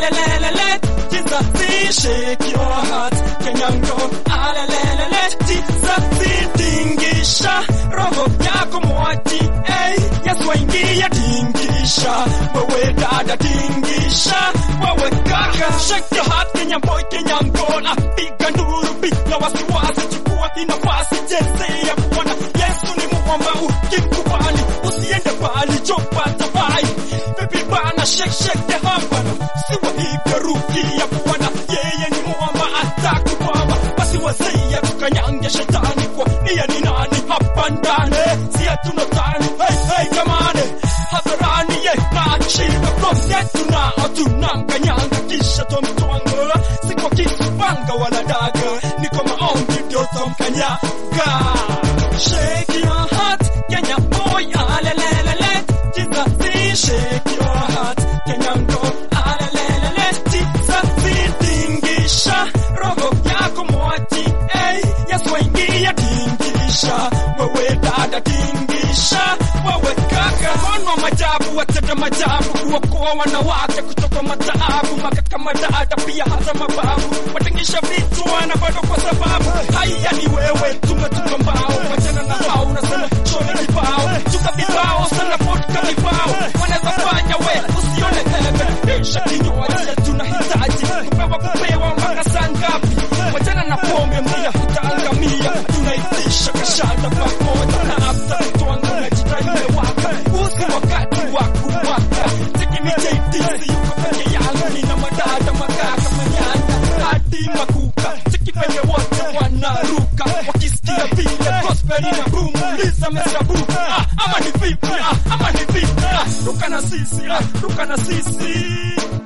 alelelele, Jesus, shake your heart. Kenyan girl, alelelele, Jesus, tingisha roho yako mwachi, hey, Yesu aingia tingisha, wewe dada tingisha, wewe kaka, shake your heart, Kenyan boy, Kenyan girl, apiga nduru bila wasiwasi, chukua hii nafasi, chezea Bwana Yesu ni mwamba, ukimkubali usiende mbali, chopata bai Baby bana, shake shake the hand bana, siwa hivyo rukia Bwana, yeye ni mwamba, atakubaba basi wazee tukanyange shetani kwa nia ni nani hapa ndani, si hatuna tani hey, hey, jamani hadharani ye na achieve cross yetu na tunanganyanga kisha tomtwanga, si kwa kisu panga wala daga, ni kwa maombi ndio tomkanyaga. Shake your heart, Kenya boy, alelelele, Jesus, shake your heart, Kenya girl, alelelele, Jesus, tingisha roho yako mwachi, hey, Yesu aingia tingisha, wewe dada tingisha, wewe kaka, mkono majabu, watenda majabu, kuokoa wanawake kutoka mataabu, makaka madada pia hata mababu, watengisha vitu wana bado kwa sababu haya ni wewe, tumetupa mbao, wachana na hao, unasema choni kibao, tuka vibao sana vodka vibao, wanaweza fanya we usione tele, isha kinywaji tunahitaji kupewa kupewa mpaka saa ngapi? Wachana na pombe, mia utaangamia, tunaitisha kashada pamoja na afta mtwanga unajitaile waka, usi wakati wa kuwaka, tikimijaitisi yuko peke yangu, nina madada makaka manyanya hadi makuka, tiki penye wote wanaruka, wakisikia vile gospel ina boom, liza mesabu, ah, ama ni vipi, ah, ama ni vipi, ah, ruka na sisi, ah, ruka na sisi.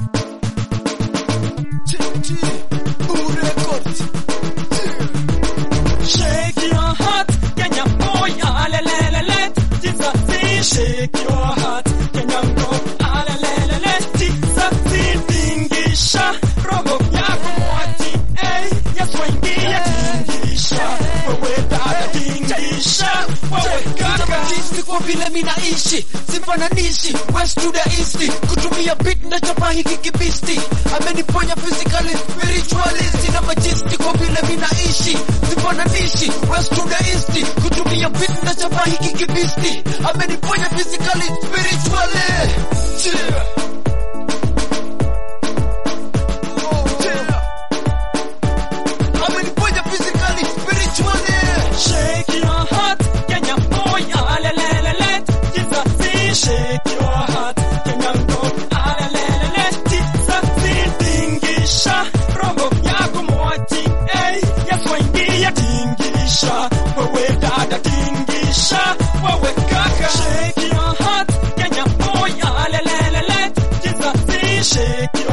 Shake your heart, Kenya boy, alelelele, Jesus, shake your heart, Kenya girl, alelelele, Jesus, tingisha, roho yako mwachi, hey, Yesu aingia tingisha, wewe dada tingisha, wewe kaka. Jinsi kwa vile minaishi sifananishi west to the east kutumia beat na chapa hiki kibisti ameniponya physically spiritually sina majisti kwa vile minaishi sifananishi west to the east kutumia beat na chapa hiki kibisti ameniponya physically spiritually yeah. Oh, yeah. ameniponya physically spiritually Shake your heart, Kenya boy, alelelele, Jesus, shake your heart, Kenya girl, alelelele, Jesus, tingisha, roho yako mwachi, hey, Yesu aingia tingisha, wewe dada tingisha, wewe kaka. Shake your heart, Kenya boy, alelelele, Jesus, shake your